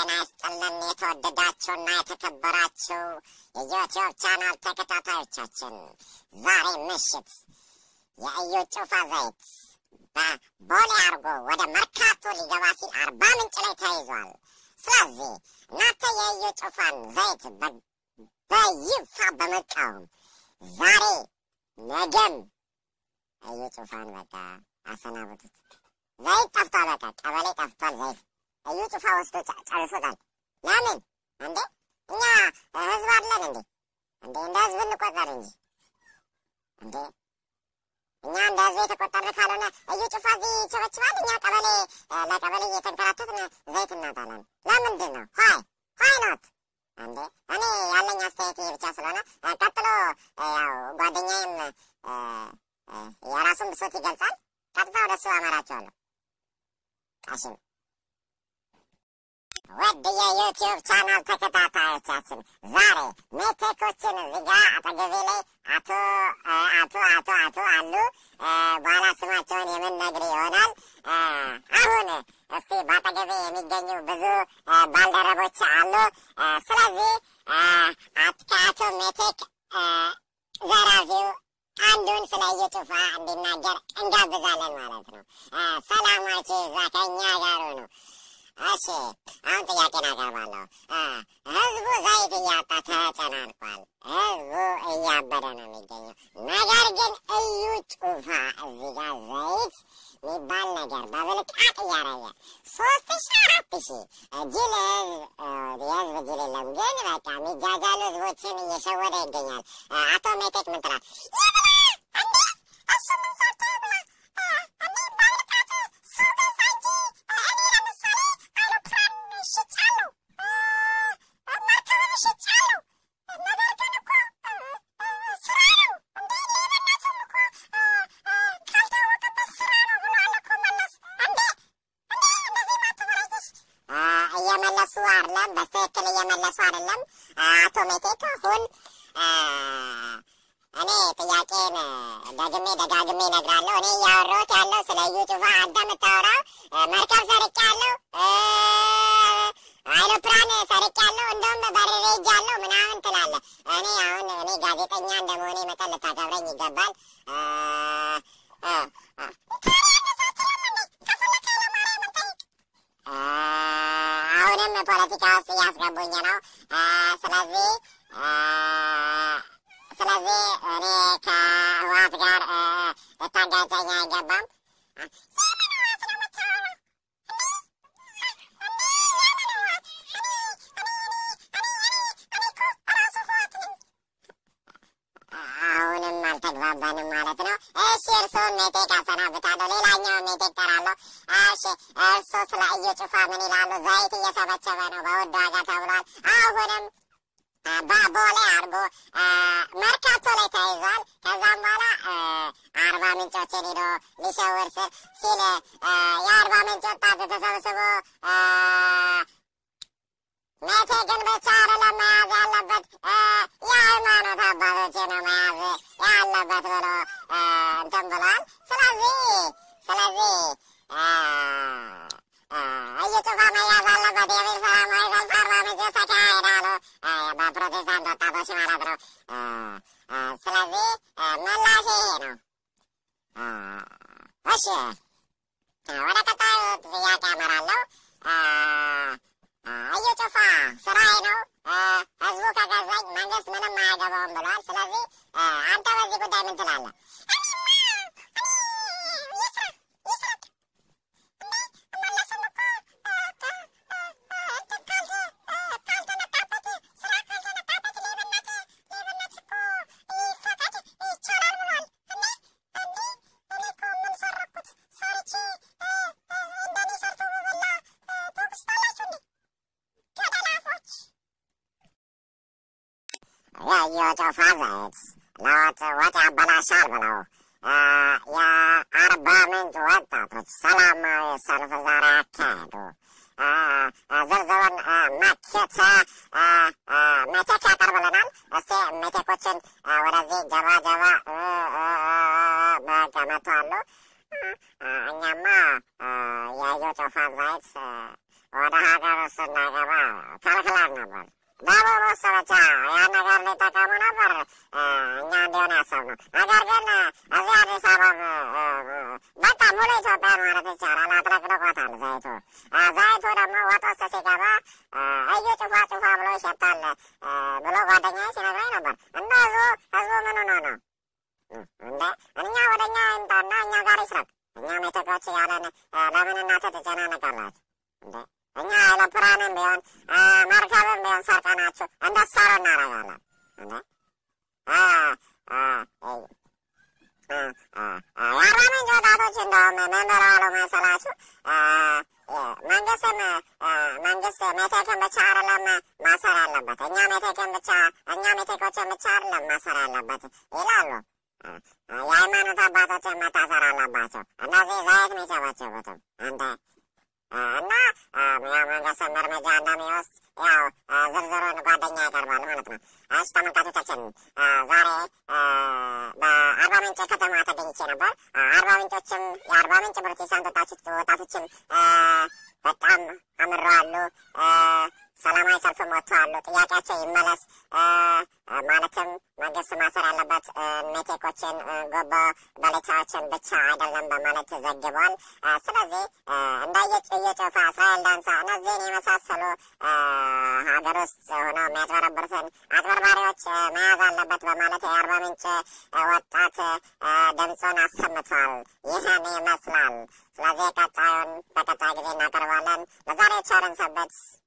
ጤና ይስጥልን የተወደዳችሁና የተከበራችሁ የዩቲዩብ ቻናል ተከታታዮቻችን፣ ዛሬ ምሽት የእዩ ጩፋ ዘይት በቦሌ አርጎ ወደ መርካቶ ሊገባ ሲል አርባ ምንጭ ላይ ተይዟል። ስለዚህ እናንተ የእዩ ጩፋን ዘይት በይፋ በመቃወም ዛሬ ነገም እዩ ጩፋን በቃ አሰናብቱት። ዘይት ጠፍቷል። በቃ ቀበሌ ጠፍቷል ዘይት እዩ ጩፋ ወስዶ ጨርሶታል። ለምን እንዴ? እኛ ህዝብ አለን እንዴ? እንዴ እንደ ህዝብ እንቆጠር እንጂ እንዴ እኛ እንደ ህዝብ የተቆጠርን ካልሆነ እዩ ጩፋ እዚህ ይቸበችባል። እኛ ቀበሌ ለቀበሌ እየተንከራተትን ዘይት እናጣለን። ለምንድን ነው? ሀይ ሀይ ኖት እንዴ እኔ ያለኝ አስተያየት ይሄ ብቻ ስለሆነ ቀጥሎ ያው ጓደኛዬም የራሱን ብሶት ይገልጻል። ቀጥታ ወደ እሱ አመራቸዋለሁ። ቃሽም ውድ የዩቲዩብ ቻናል ተከታታዮቻችን ዛሬ ሜቴኮችን እዚህ ጋ አጠገቤ ላይ አቶ አቶ አቶ አቶ አሉ። በኋላ ስማቸውን የምንነግር ይሆናል። አሁን እስቲ በአጠገቤ የሚገኙ ብዙ ባልደረቦች አሉ። ስለዚህ ከአቶ ሜቴክ ዘራፊው አንዱን ስለ እዩ ጩፋ እንዲናገር እንጋብዛለን ማለት ነው። ሰላማችሁ ይዛ ከእኛ ጋር ነው። እሺ አሁን ጥያቄን አቀርባለሁ። ህዝቡ ዘይት እያጣ ተጨናንቋል። ህዝቡ እያበደ ነው የሚገኘው። ነገር ግን እዩ ጩፋ እዚህ ጋር ዘይት የሚባል ነገር በብልቃጥ እያረገ ሶስት ሺ አራት ሺ ጅል ህዝብ የህዝብ ጅል የለም። ግን በቃ የሚጃጃሉ ህዝቦችን እየሸወደ ይገኛል። አቶ ሜቴክ ምን ትላለህ? ይብላ እንዴ እሱ ምን ሰርቶ ይብላ እኔ በብልቃጥ ሰው ገዛ እንጂ እኔ ለምሳሌ አይሮፕላን ሽጫለሁ፣ መርከብም ሽጫለሁ። ነገር ግን እኮ ስራ ነው እንዴ ሌብነትም እኮ ካልታወቀበት ስራ ነው ብሏል እኮ መለስ። እንዴ እንዴ እንደዚህ ማትበላይተሽ እየመለሱ አይደለም፣ በትክክል እየመለሱ አይደለም። አቶ ሜቴክ አሁን እኔ ጥያቄን ደግሜ ደጋግሜ እነግራለሁ። እኔ እያወራሁት ያለው ስለ እዩ ጩፋ፣ አንተ የምታወራው መርከብ ሰርቄያለሁ፣ አይሮፕላን ሰርቄያለሁ፣ እንደውም በርሬ ሄጃለሁ ምናምን ትላለህ። እኔ አሁን እኔ ጋዜጠኛ እንደመሆኔ መጠን ልታከብረኝ ይገባል። አሁንም ፖለቲካ ውስጥ እያስገቡኝ ነው። ስለዚህ ስለዚህ እኔ ከህወሓት ጋር ልታጋጨኝ አይገባም። የምን ህወሓት ነው የምታወራው? አሁንም አልተግባባንም ማለት ነው። እሺ እርስዎን ሜቴክ አሰናብታለሁ። ሌላኛው ሜቴክ ጠራለሁ። እሺ እርስዎ ስለ እዩ ጩፋ ምን ይላሉ? ዘይት እየሰበሰበ ነው በውድ ዋጋ ተብሏል። አሁንም በቦሌ አድርጎ መርካቶ ላይ ተይዟል። ከዛም በኋላ አርባ ምንጮችን ሄዶ ሊሸውር ሲል የአርባ ምንጭ ወጣት ተሰብስቦ ሜቴክን ብቻ አይደለም መያዝ ያለበት የሃይማኖት አባቶች ነው መያዝ ያለበት ብሎ እንትን ብሏል። ስለዚህ ስለዚህ እዩ ጩፋ መያዝ አለበት የሚል ሰላማዊ ሰልፍ አርባ ምንጭ ተካሄደ አሉ። በፕሮቴስታንት ወጣቶች ማለት ነው። ስለዚህ ምላሽ ይሄ ነው። እሺ ወደ ቀጣዩ ጥያቄ አመራለሁ። እዩ ጩፋ ስራዬ ነው፣ ህዝቡ ከገዛኝ መንግስት ምንም አያገባውም ብሏል። ስለዚህ አንተ በዚህ ጉዳይ ምን ትላለህ? የእዩ ጩፋ ዘይት ለወጥ ወጥ ያበላሻል ብለው የአርባ ምንጭ ወጣቶች ሰላማዊ ሰልፍ ዛሬ አካሄዱ። ዝርዝሩን መኬት ሜቴክ ያቀርብልናል። እስቲ ሜቴኮችን ወደዚህ ጀባ ጀባ በገመቱ አሉ። እኛማ የእዩ ጩፋ ዘይት ወደ ሀገር እሱ እንዳይገባ ከልክለን ነበር። ደቡብ ውስጥ ብቻ ያን ነገር ሊጠቀሙ ነበር እኛ እንዲሆን ያሰብነው። ነገር ግን እዚህ አዲስ አበባ በቃ ሙሉ ኢትዮጵያ ማለት ይቻላል አጥለቅልቆታል ዘይቱ። ዘይቱ ደግሞ ወጥ ውስጥ ሲገባ እዩ ጩፋ ጩፋ ብሎ ይሸታል ብሎ ጓደኛዬ ሲነግረኝ ነበር። እንደ ህዝቡ ህዝቡ ምን ሆኖ ነው እንደ እኛ ወደ እኛ ይምጣና እኛ ጋር ይስረቅ። እኛም ኢትዮጵያዎች እያለን ለምን እናንተ ትጨናነቃላችሁ እንዴ? እኛ አይሮፕላንም ቢሆን መርከብም ቢሆን ሰርቀናችሁ እንደሰሩ እናደርጋለን እንዴ? የአርባ ምንጭ ወጣቶች እንደውም ምን ብለዋል መሰላችሁ? መንግስትም መንግስት ሜቴክን ብቻ አይደለም ማሰር ያለበት እኛ ሜቴክን ብቻ እኛ ሜቴኮችን ብቻ አይደለም ማሰር ያለበት ይላሉ። የሃይማኖት አባቶችን መታሰር አለባቸው። እነዚህ ዘይት የሚጨበጭቡትም እንደ እና ያው መንግስትም እርምጃ እንደሚወስድ ያው ዝርዝሩን ጓደኛ ያቀርባል ማለት ነው። እሺ ተመልካቾቻችን ዛሬ በአርባ ምንጭ ከተማ ተገኝቼ ነበር። አርባ ምንጮችም የአርባ ምንጭ ፕሮቴስታንት ወጣቶችም በጣም አምረዋሉ። ሰላማዊ ሰልፍም ወጥተዋሉ። ጥያቄያቸው ይመለስ ማለትም መንግስት ማሰር ያለበት ሜቴኮችን፣ ጎቦ በለቻዎችን ብቻ አይደለም በማለት ዘግቧል። ስለዚህ እንደ እየጮፋ እስራኤል ዳንሳ እነዚህን የመሳሰሉ ሀገር ውስጥ ሆነው የሚያጭበረብሩትን አጭበርባሪዎች መያዝ አለበት በማለት የአርባ ምንጭ ወጣት ድምፁን አሰምቷል። ይህን ይመስላል። ስለዚህ ቀጣዩን በቀጣይ ጊዜ እናቀርባለን። ለዛሬ ቸርን ሰንብት።